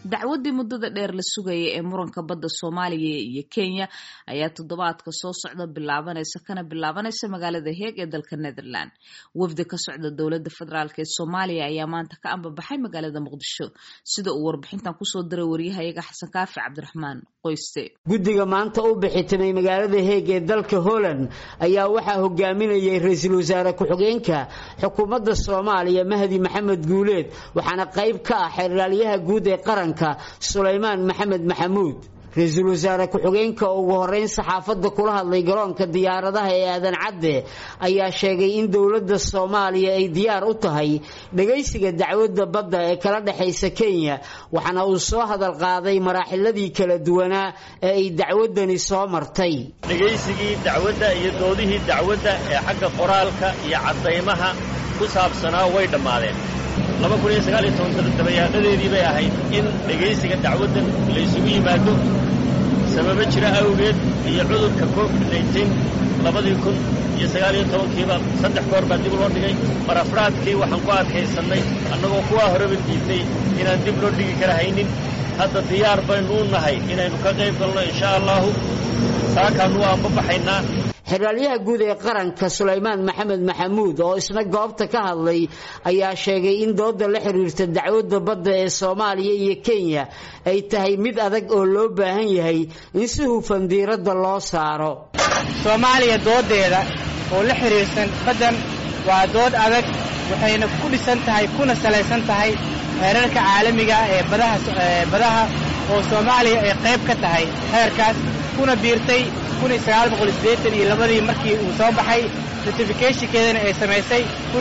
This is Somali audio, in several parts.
dacwaddii muddada dheer la sugayay ee muranka badda soomaaliya iyo kenya ayaa toddobaadka soo socda bilaabanaysa kana bilaabanaysa magaalada heeg ee dalka netherland wafdi ka socda dowladda federaalk ee soomaaliya ayaa maanta ka ambabaxay magaalada muqdisho sida uu warbixintan kusoo diray waryahayaga xasan kaafi cabdiraxmaan qoyste guddiga maanta u bixitimay magaalada heeg ee dalka holland ayaa waxaa hogaaminayay ra-iisul wasaare ku-xigeenka xukuumadda soomaaliya mahdi maxamed guuleed waxaana qayb ka ah xeeraalyaha guud ee qaranka sulaymaan maxamed maxamuud ra-iisul wasaare ku-xigeenka oo ugu horeyn saxaafadda kula hadlay garoonka diyaaradaha ee aadan cadde ayaa sheegay in dowladda soomaaliya ay diyaar u tahay dhagaysiga dacwadda badda ee kala dhexaysa kenya waxaana uu soo hadal qaaday maraaxiladii kala duwanaa ee ay dacwaddani soo martay dhegaysigii dacwadda iyo doodihii dacwadda ee xagga qoraalka iyo caddaymaha ku saabsanaa way dhammaadeen dabayaaqadeedii bay ahayd in dhegaysiga dacwaddan laysugu yimaado sababo jira awgeed iyo cudurka covid labadii kun iyo sagaaliyo tobankiiba saddex goor baa dib loo dhigay mar afraadkii waxaan ku adkaysannay annagoo kuwaa horeba diidnay inaan dib loo dhigi kara haynin hadda diyaar baynu u nahay inaynu ka qayb galno insha allaahu saakaannu waa anbabaxaynaa xeraalyaha guud ee qaranka sulaymaan maxamed maxamuud oo isna goobta ka hadlay ayaa sheegay in dooda la xiriirta dacwadda badda ee soomaaliya iyo kenya ay tahay mid adag oo loo baahan yahay in si hufan diiradda loo saaro soomaaliya doodeeda oo la xiriirsan baddan waa dood adag waxayna ku dhisan tahay kuna salaysan tahay heerarka caalamiga ee badaha oo soomaaliya ay qayb ka tahay heerkaas kuna biirtay iyo labadii markii uu soo baxay ratifikeshinkeedana ay samaysay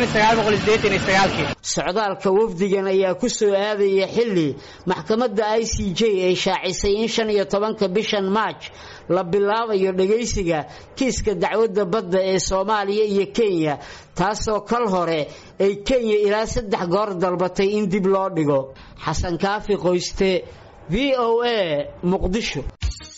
socdaalka wafdigan ayaa ku soo aadaya xilli maxkamadda i c j ay shaacisay in shan iyo tobanka bishan maaj la bilaabayo dhagaysiga kiiska dacwadda badda ee soomaaliya iyo kenya taasoo kal hore ay kenya ilaa saddex goor dalbatay in dib loo dhigo xasan kaafi qoyste v o a muqdisho